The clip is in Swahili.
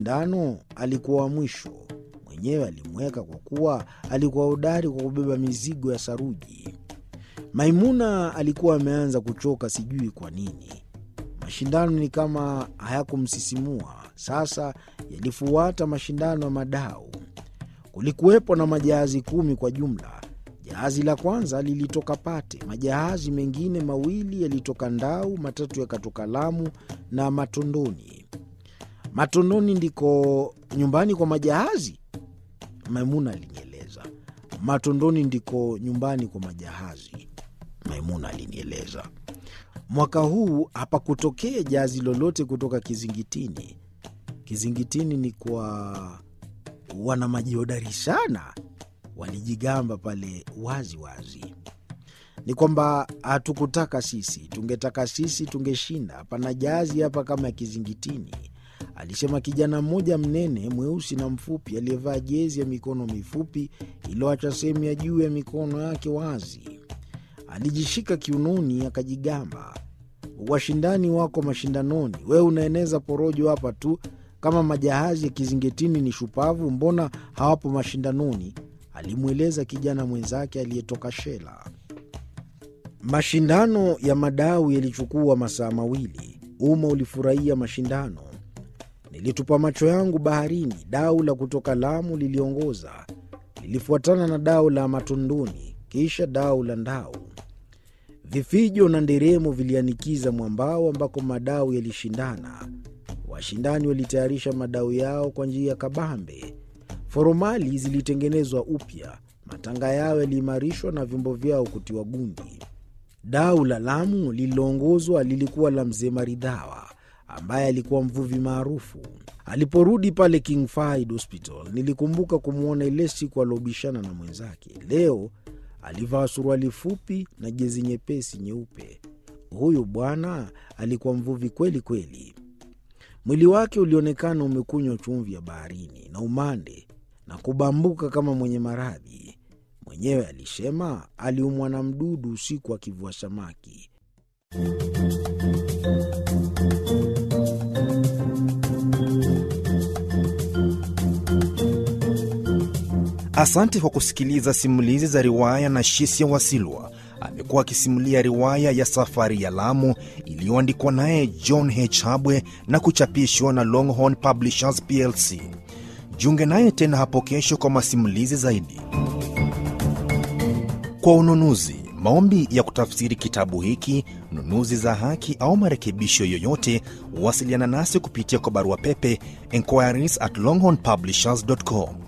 mashindano alikuwa wa mwisho. Mwenyewe alimweka kwa kuwa alikuwa hodari kwa kubeba mizigo ya saruji. Maimuna alikuwa ameanza kuchoka, sijui kwa nini. Mashindano ni kama hayakumsisimua. Sasa yalifuata mashindano ya madau. Kulikuwepo na majahazi kumi kwa jumla. Jahazi la kwanza lilitoka Pate, majahazi mengine mawili yalitoka Ndau, matatu yakatoka Lamu na Matondoni. Matondoni ndiko nyumbani kwa majahazi? Maimuna alinieleza. Matondoni ndiko nyumbani kwa majahazi, Maimuna alinieleza. Mwaka huu hapakutokea jahazi lolote kutoka Kizingitini. Kizingitini ni kwa wana majihodari sana, walijigamba pale wazi wazi. Ni kwamba hatukutaka sisi, tungetaka sisi tungeshinda. Hapana jahazi hapa kama ya Kizingitini, alisema kijana mmoja mnene mweusi na mfupi aliyevaa jezi ya mikono mifupi iliyoacha sehemu ya juu ya mikono yake wazi. Alijishika kiunoni akajigamba, washindani wako mashindanoni, wewe unaeneza porojo hapa tu. Kama majahazi ya Kizingitini ni shupavu, mbona hawapo mashindanoni? Alimweleza kijana mwenzake aliyetoka Shela. Mashindano ya madau yalichukua masaa mawili. Umma ulifurahia mashindano. Nilitupa macho yangu baharini. Dau la kutoka Lamu liliongoza, lilifuatana na dau la Matondoni, kisha dau la Ndau. Vifijo na nderemo vilianikiza mwambao ambako madau yalishindana. Washindani walitayarisha madau yao kwa njia ya kabambe. Foromali zilitengenezwa upya, matanga yao yaliimarishwa na vyombo vyao kutiwa gundi. Dau la Lamu lililoongozwa lilikuwa la mzee Maridhawa ambaye alikuwa mvuvi maarufu. Aliporudi pale King Fahd Hospital, nilikumbuka kumwona ile siku aliobishana na mwenzake. Leo alivaa suruali fupi na jezi nyepesi nyeupe. Huyu bwana alikuwa mvuvi kweli kweli. Mwili wake ulionekana umekunywa chumvi ya baharini na umande na kubambuka kama mwenye maradhi. Mwenyewe alisema aliumwa na mdudu usiku akivua samaki. Asante kwa kusikiliza simulizi za riwaya na Shisia Wasilwa. Amekuwa akisimulia riwaya ya Safari ya Lamu iliyoandikwa naye John H. Habwe na kuchapishwa na Longhorn Publishers plc. Jiunge naye tena hapo kesho kwa masimulizi zaidi. Kwa ununuzi, maombi ya kutafsiri kitabu hiki, nunuzi za haki au marekebisho yoyote, wasiliana nasi kupitia kwa barua pepe inquiries at longhornpublishers.com